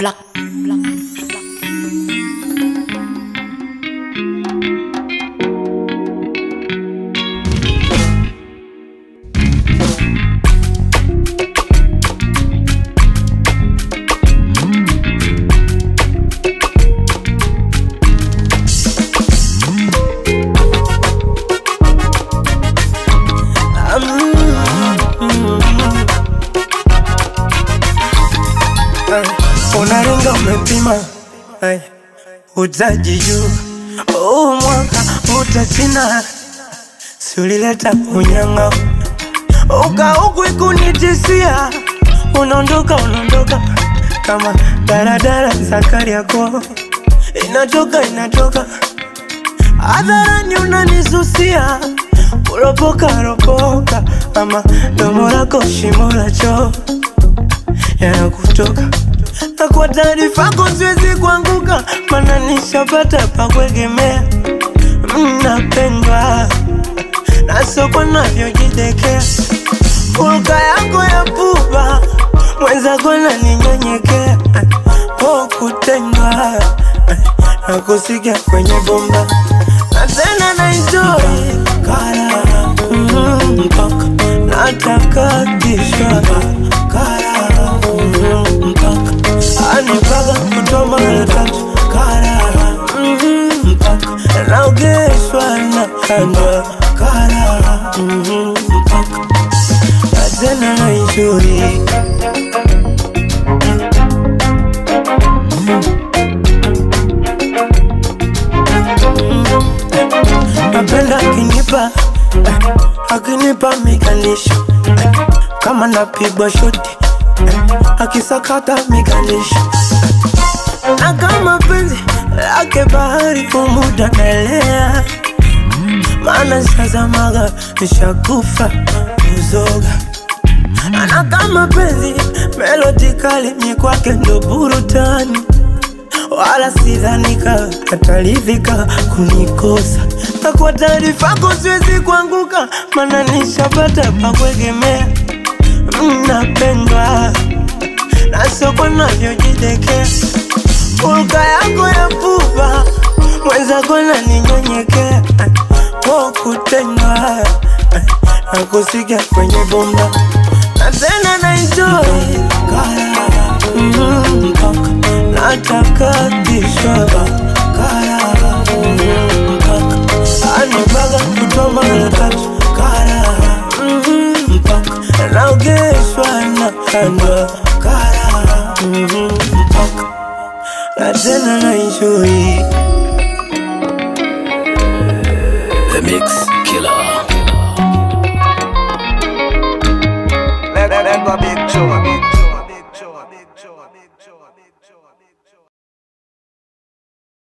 Black, black, unaringa umepima Ay, utaji juu huu mwaka utachina siulileta unyanga ukaukwi kunitisia unaondoka unaondoka kama daradara zakari yako inatoka inatoka hadharani unanisusia kuropoka ropoka ama domo lako shimo la choo yanakutoka na kwa taarifa yako siwezi kuanguka, mana nishapata pa kuegemea. Mnapendwa na soko navyojidekea, hulka yako ya pupa mwenzako naninyenyekea, po kutendwa na kusikia kwenye bomba na tena na enjoy kara mm, mpaka natakatishwa kara mm, mpaka anipaga kutoa mara tatu kara mm, mpaka naogeshwa na kandwa kara mm, mpaka na tena na enjoy napenda akinipa eh, akinipa miganisho eh, kama napigwa shoti eh, akisakata miganisho eh, na kama penzi lake bahari kumuda naelea maana sazamaga nishakufa kuzoga na kama penzi melodi kali mi kwake ndo burutani wala sidhanika ataridhika kunikosa na kwa taarifa yako siwezi kuanguka, mana nishapata pa kuegemea. Mnapendwa na soko navyojidekea, hulka yako ya pupa mwenzako naninyenyekea, po kutendwa na kusikia kwenye bomba na tena na enjoy kara mm, mpaka natakatishwa kara mm, mpaka anipaga kutoa mara tatu kara mm, mpaka naogeshwa na kandwa kara mm, mpaka na tena na enjoy The Mix.